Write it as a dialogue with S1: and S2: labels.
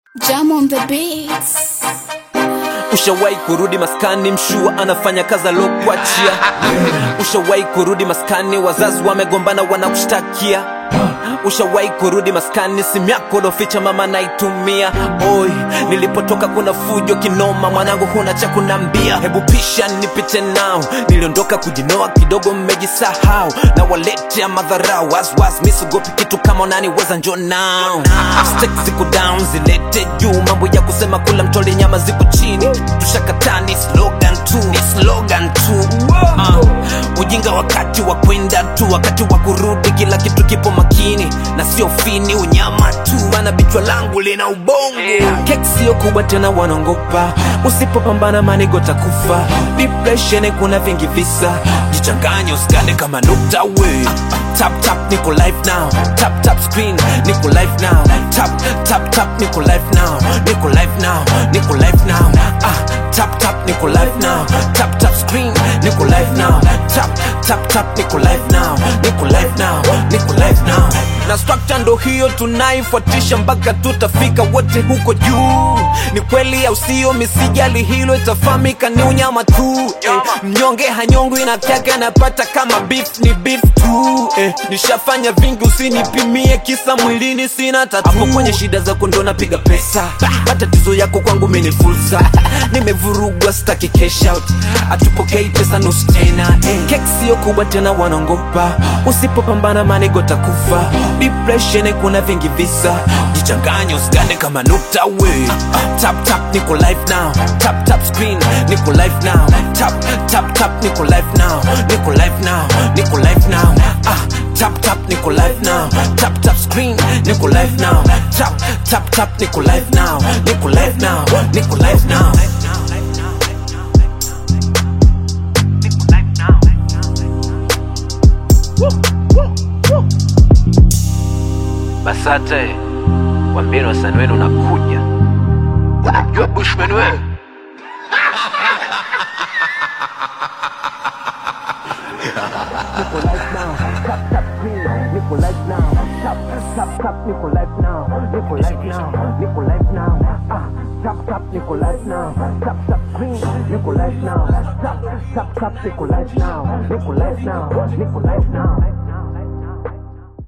S1: Jam on the beats.
S2: Ushawahi kurudi maskani, mshua anafanya kazi alokuachia. Ushawahi kurudi maskani, wazazi wamegombana, wanakushtakia. Ushawahi kurudi maskani, simu yako loficha mama naitumia. Oi, nilipotoka kuna fujo kinoma, mwanangu huna cha kunambia. Hebu pisha nipite nao, niliondoka kujinoa kidogo, mmejisahau na waletea madharau. Waswas misugopi kitu kama unaniweza, njo nao Stakes ziko down, zilete juu, mambo ya kusema kula mtoli nyama ziko chini. Tushakataa ni slogan tu, ni slogan tu. Uh, ujinga wakati wa kwenda tu, wakati wa kurudi kila kitu kipo makini na sio fini, unyama tu, maana bichwa langu lina ubongo. Keki sio kubwa tena, wanaongopa usipopambana, manigo takufa. Depression kuna vingi visa, jichanganye usikane kama nukta we. Tap tap niko live now, tap tap screen niko live now, tap tap tap niko live now, niko live now, niko live now. Ah, tap tap niko live now, tap tap screen niko live now, tap tap tap niko live now, niko live now, niko live now. Na structure ndo hiyo tunaifuatisha mpaka tutafika wote huko juu. Ni kweli au sio? Misijali hilo, itafahamika ni unyama tu eh. Mnyonge hanyongwi na kaka anapata kama beef ni beef tu eh. Nishafanya vingi, usinipimie kisa mwilini sina tatu. Hapo kwenye shida zako ndo napiga pesa, matatizo yako kwangu mimi ni fursa. Nimevurugwa staki cash out, atupokei pesa nusu tena eh. Keki sio kubwa tena, wanaongopa usipopambana manigo takufa. Depression kuna vingi visa, jichanganye usigande kama nukta we. Tap tap niko live now, tap tap screen niko live now, tap tap tap niko live now, niko live now, niko live now. Ah, tap tap niko live now, tap tap screen niko live now, tap tap tap niko live now, niko live now, niko live now. Basate, wambeni wasanii wenu unakuja. Unamjua Bushman wewe?
S3: Nico Life now, tap tap Nico Life now, Nico Life now, Nico Life now.